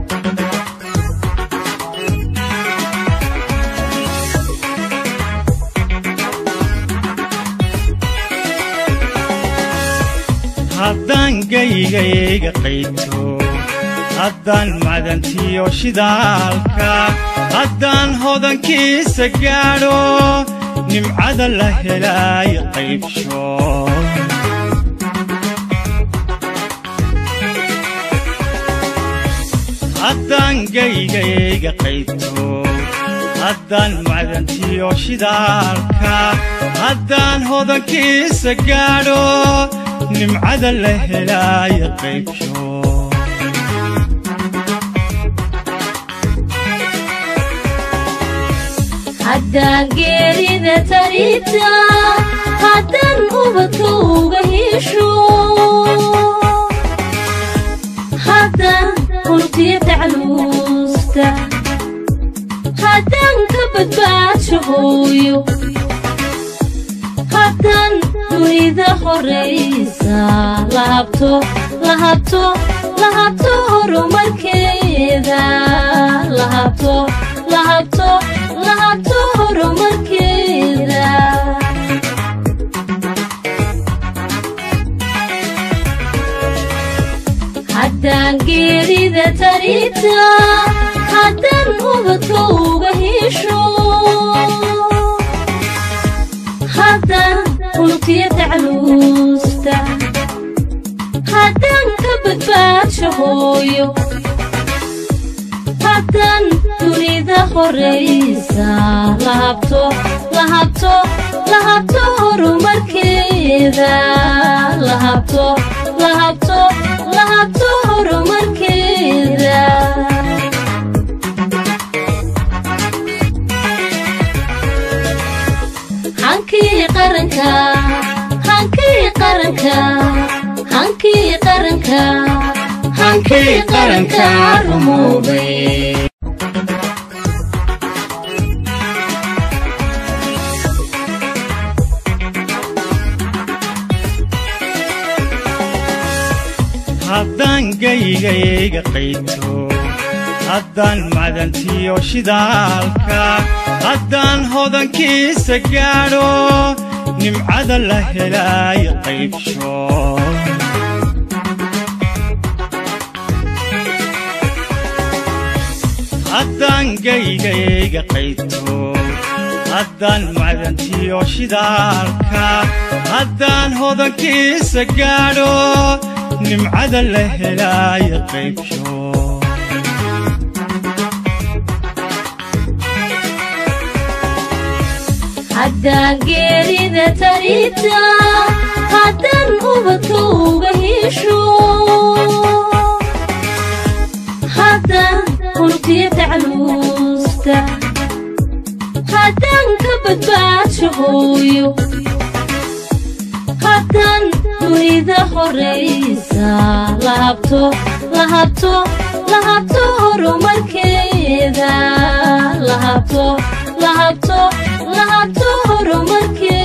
haddaan gaygayga qayto haddaan macdantiyo shidaalka haddaan hodankiisa gaadho nimcada la helaayo qaybsho haddaan gaygayga qayto haddaan macdantiyo shidaalka haddaan hodankiisa gaadho nimcada la helaayo qaybsho haddaan geerida tarita haddaan ubadka uga hesho haddaan hultiya tacluusta haddaan ka badbaadsho hooyo haddaan dunida horaysa lahabto lahabto lahabto horumarkeeda lahabto lahabto lahabto horumarkeeda haddaan geerida tarita haddaan ubadka uga hesho haddaan hultiya tacluusta haddaan ka badbaadsho hooyo haddaan dunida horaysa lahabto lahabto lahabto horumarkeeda lahabto lahabto lahabto horumarkeeda hankii qaranka hankii qaranka hankii qaranka hankii qaranka rumoobay haddaan gaygayga qayto haddaan macdantiyo shidaalka haddaan hodankiisa gaadho nimcada la helaayo qaybsho haddaan gaygayga qayto haddaan macdantiyo shidaalka haddaan hodankiisa gaadho nimcada la helaayo qaybsho haddaan geerida tarita haddaan ubadka uga hesho haddaan hultiya tacluusta haddaan ka badbaadsho hooyo haddaan dunida horaysa lahabto lahabto lahabto horumarkeeda lahabto lahabto lahabto horumarkeeda